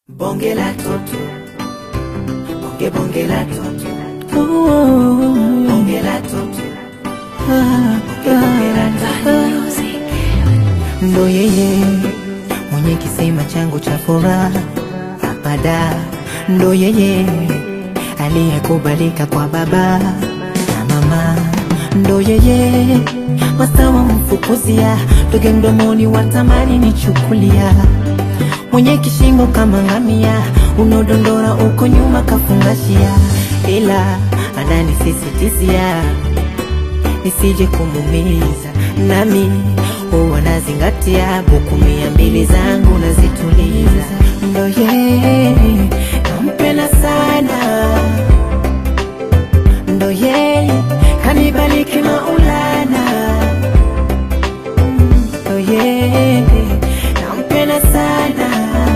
Bonge la toto, bonge bonge la toto, bonge la toto, bonge bonge la toto. Ndo yeye mwenye kisima changu cha furaha apada, ndo yeye aliyekubalika kwa baba na mama, ndo yeye masawa mfukuzia toge mdomoni watamani nichukulia, mwenye kishingo kama ngamia, unaodondora uko nyuma kafungashia, ila ananisisitizia nisije kumumiza, nami huwa nazingatia buku mia mbili zangu nazituliza. Ndo yeye nampenda sana, ndo yeye kanibaliki Maulana, ndo yeye nampenda sana,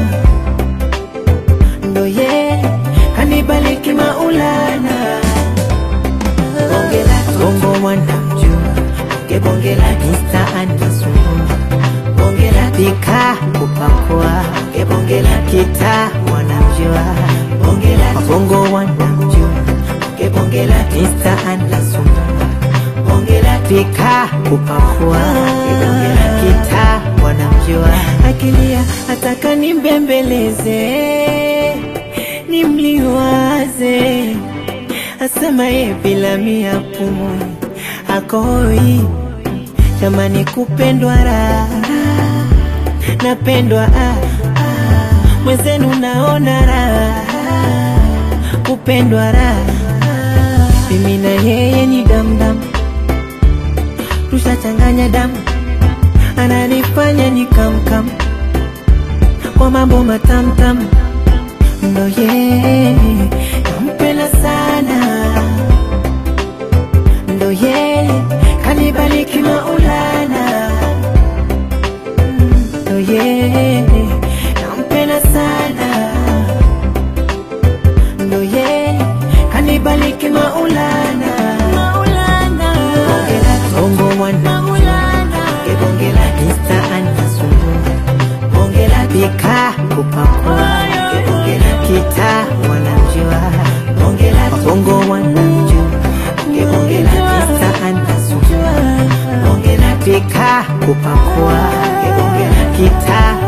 ndo yeye kanibaliki Maulana. Bonge la toto, Bongo wanamjua bonge bonge la toto, Insta anasumbua bonge la toto, pika kupakua bonge bonge la toto, kita wanamjua bonge la toto, Bongo wanamjua bonge bonge la toto, Insta anasumbua bonge la toto, pika kupakua kita wanamjua akilia ataka nimbembeleze nimliwaze asema ye bila mia pumui akoi jamani kupendwa raha napendwa ah, ah, mwenzenu naona raha kupendwa raha mimi na yeye ni damdam tushachanganya damu ananifanya ni kamkam kwa mambo matamtam ndo yeye nampenda sana ndo yeye kanibaliki Maulana ndo yeye nampenda sana ndo yeye kanibaliki Maulana Maulana bonge la toto, Bongo mwana bonge bonge la toto, Insta anasumbua bonge la toto, pika kupakua bonge bonge la toto, kita wanamjua bonge la toto, Bongo wanamjua bonge bonge la toto, Insta anasumbua bonge la toto, pika kupakua kita